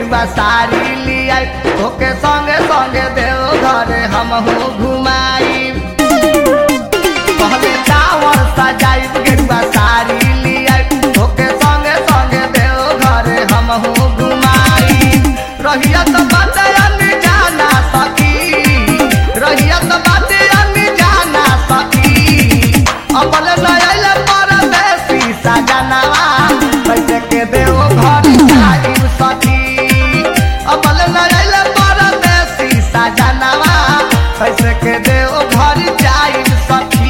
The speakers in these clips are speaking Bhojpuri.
गेरुआ साड़ी लिया ओके संगे संगे देव घरे हमहू घुमाई पहले टावर सजाई गेरुआ साड़ी लिया ओके संगे संगे देव घरे हमहू घुमाई रहिया तो बात अन्य जाना सकी रहिया तो बात अन्य जाना सकी अबल नयल परदेसी सजनवा कैसे के देव घर जाई सखी अबल नयल परदेसी सजनवा कैसे के देव घर जाई सखी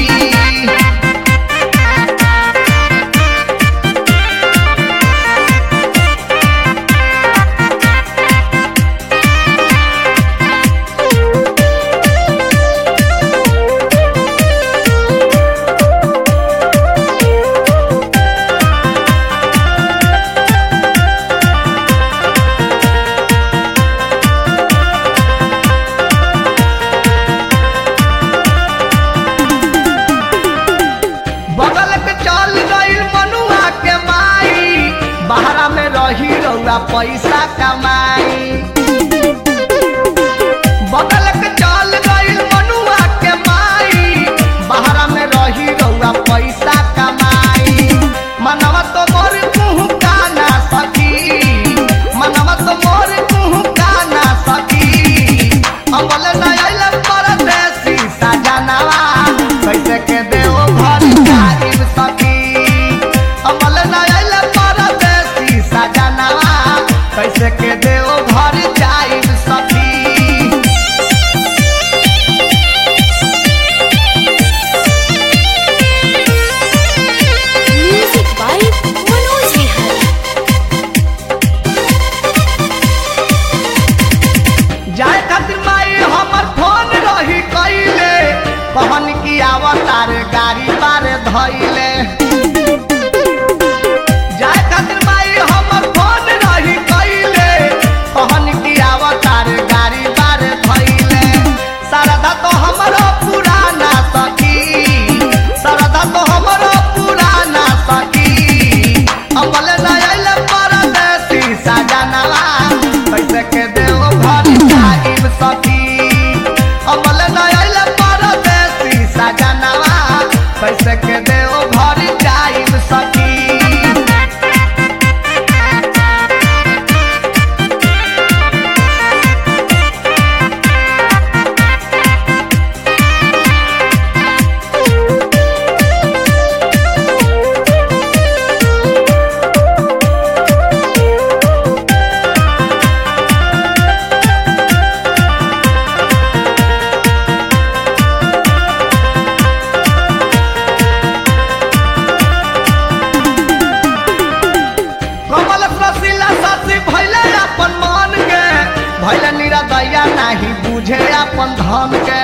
बगल के चल गईल मनुआ के माई बहरा में रही रउआ पैसा कमाई बगल के चल गईल मनुआ के माई बहरा में रही रउआ पैसा कमाई मनवा तो मोर मुँह काना सकी मनवा तो मोर मुँह काना सकी अमल नयल परदेसी सजनवा कैसे के देव घर जाइब सकी अमल नयल परदेसी सजनवा कैसे के देव घर जाइब सकी Music by Manoj Vihari. जाए खातिर माई हमर फोन रही कइले कहन की आवतार गाड़ी बार धइले जाए खातिर माई हमर फोन रही कइले कहन की आवतार गाड़ी बार धइले सरदा तो हमरो पुराना सखी सरदा तो हमरो पुराना सखी अमल नयल परदेसी सजनवा कैसे के देव घर जाइब सखी अमल नयल परदेसी सजनवा कैसे के देव घर जाइब सखी कमल रसीला सासी भैले अपन मान के भैले निरदैया नाही बुझे अपन धन के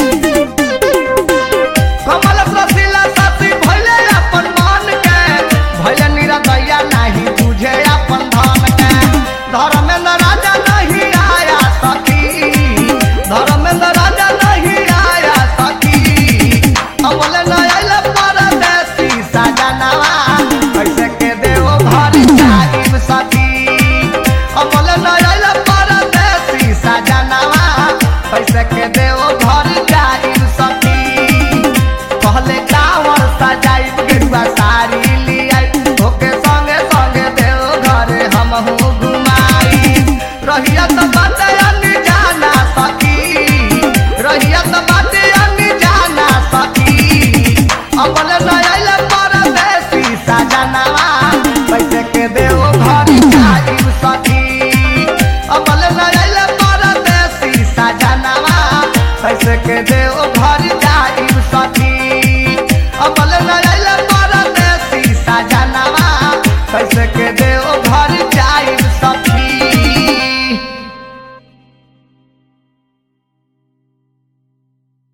कमल रसीला सासी भैले अपन मान के भैले निरदैया नाही बुझे अपन धन के धर्मेंद्र राजा नहीं आया सखी धर्मेंद्र राजा नहीं आया सखी अमल नयल परदेसी सजनवा कैसे के देव घर जाइब सखी अमल नयल परदेसी सजनवा कैसे के देव घर जाइब सखी कहले कावर सजाइब गेरुआ साड़ी लियाई ओके संगे संगे देव घरे हमहू घुमाई रहिया तो बात अन्य जाना सखी रहिया तो बात अन्य जाना सखी अमल नयल परदेसी सजनवा कैसे के देव घर जाइब सखी अमल नयल परदेसी सजनवा कैसे के देव घर